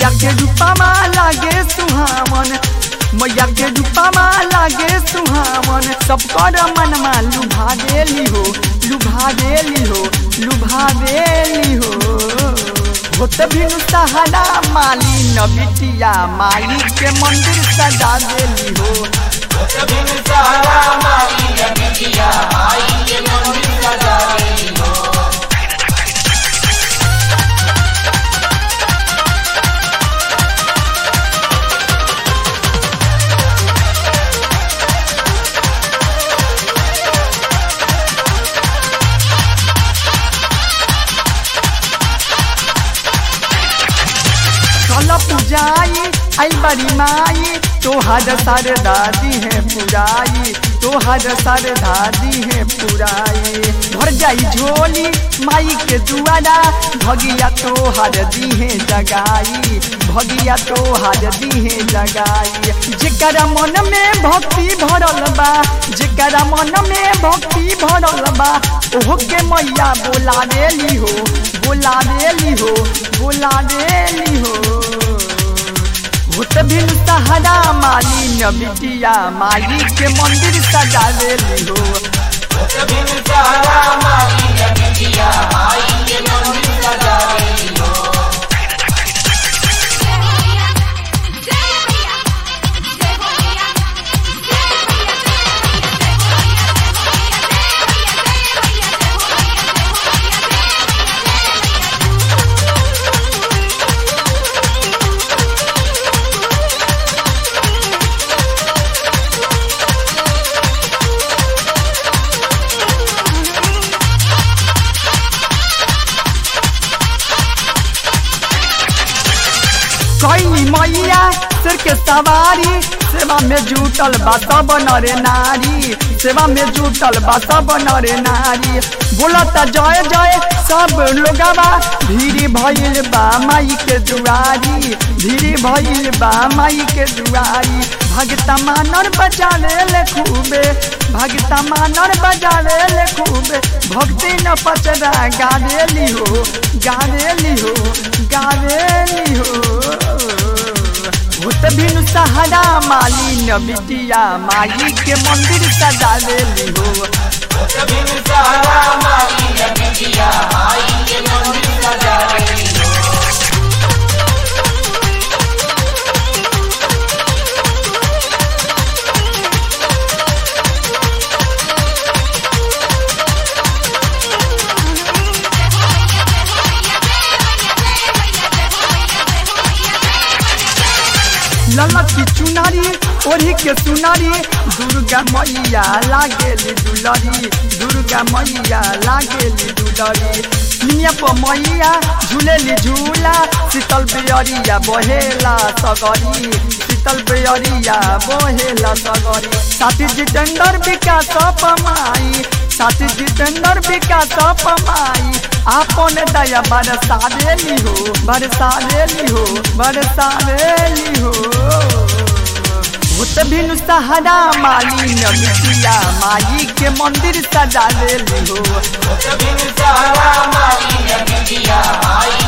मैया के रूपमा लागे सुहावन मैया के रूपमा लागे सुहावन सब कर मनमा लुभा देली हो लुभा देली हो लुभा देली हो होत बिनु सहारा माली न बिटिया माई के मंदिर सजा देली हो चल पूजाई आई बड़ी माई तोहर सर दादी है पुराई तोहर सर दादी है पुराई भर जाई झोली माई के दुआरा भगिया तोहर दी है जगाई भगिया तोहर दी है जगाई जेकरा मन में भक्ति भरल बा जेकरा मन में भक्ति भरल बा ओहो के मैया बोला देली हो बोला देली हो बोला देली हो भूत बिन सहारा माली न बिटिया माली के मंदिर सजा देली हो कई मैया सिर के सवारी सेवा में जुटल बा सब नरे नारी सेवा में जुटल बा सब नरे नारी बोलत जय जय सब लोगवा भीड़ भइल बा माई के दुआरी भीड़ भइल बा माई के दुआरी भगता मानर बजाले ले खूबे भगता मानर बजाले ले खूबे भक्ति न पचरा गावेली हो गावेली हो गावेली हो भूत बिनु सहारा माली न बिटिया माई के मंदिर सजा देली हो ललक की चुनारी ओढ़ी के सुनारी दुर्गा मैया लागेली दुलरी दुर्गा मैया लागेली दुलरी दुनिया पर मैया झूलेली झूला शीतल बेअरिया बहेला सगरी शीतल बेअरिया बहेला सगरी साथी जितेंद्र विकास पमाई साथी जितेंद्र विकास पमाई आपन दया बरसा देली हो बरसा देली हो बरसा देली हो भूत बिनु सहारा माली न बिटिया माई के मंदिर सजा देली हो सहारा माई नदिया माई